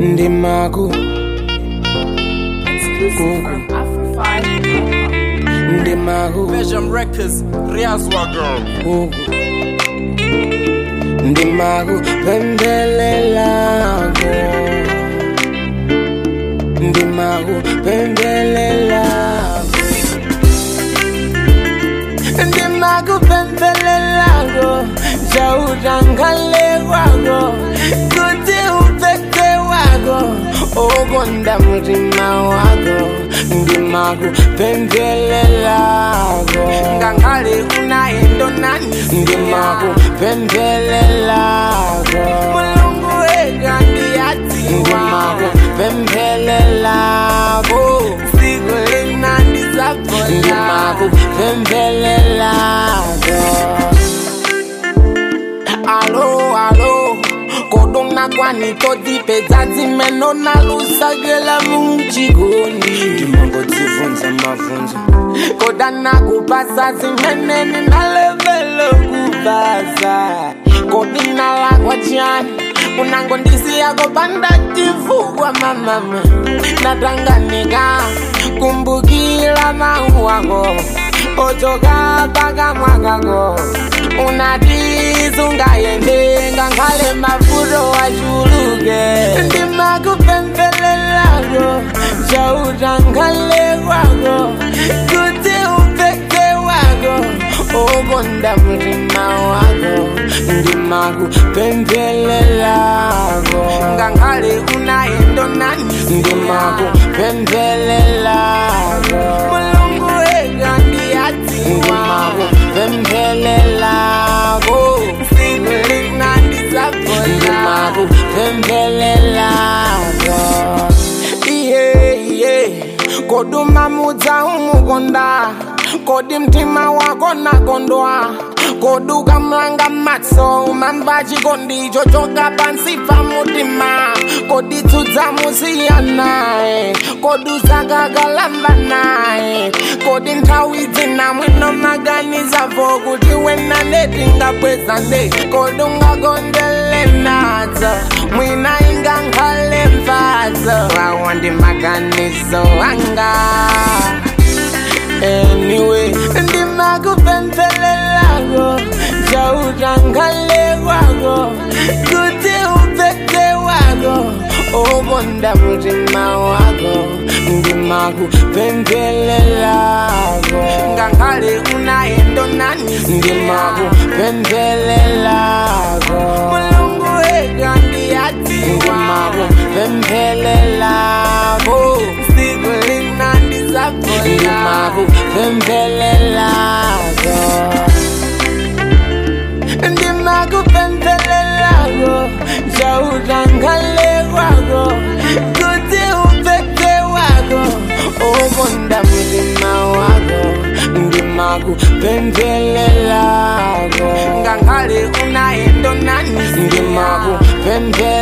ndimaku Exclusive from Afro5.com. ndimaku Belgium Records, Riazwaga. uku ndimaku pembelelako ndimaku pembelelako ndimaku pembelelako chautangale kwako kuti upete wako ukonda mutima wako ndimaku pembelelako Ngangale unaendo nani? ndimaku pembelelako Mulungu wega ndiyatiwa. ndimaku pembelelako Siku lina ndizapola. ndimaku pembelelako Alo, alo. Kodona kwani todipedza dzimeno nalusagela munjigoni ndimangodzivunza mavunzo kodana kupasa zimeneni nalevelo kupasa kodinalakwa chani unangondisiyako pandativugwa mamama natanganika kumbukila mau wako ochoka pakamwakako unatizungayende ngakhale mafuto achuluke ndimakupempelelako chautangale kwako kuti upeke wako ukonda mutima wako ndimakupempelelako ngakhale unaendo nani ndimakupempelelako mulungu wega ndiyatiwa ndimakupempelelako siku lina ndizapola ndimakupempelelako iye iye koduma mudza umukonda kodi mtima wako nakondwa koduka mlanga matso umamba chikondi chochoka pansi pa mutima kodi tsudza musiya naye kodi uzakakalamba naye kodi nthawi dzina mwino maganizavo kuti wena ndetingabweza nde kodi ungakondele nadzo mwina ingankhale mfatso wawo ndi maganizo anga anyway ndimakupempelelako chautangale kwako kuti upete wako ukonda mutima wako ndimakupempelelako ngakhale unaendo nani ndimakupempelelako mulungu wega ndiyatiwa ndimakupempelelako siku lina ndizapola ndimakupempelelako ndimakupempelelako chautangale kwako kuti upeke wako ukonda mutima wako ndimakupempelelako ngakhale unaendo nani ndimakupempelelako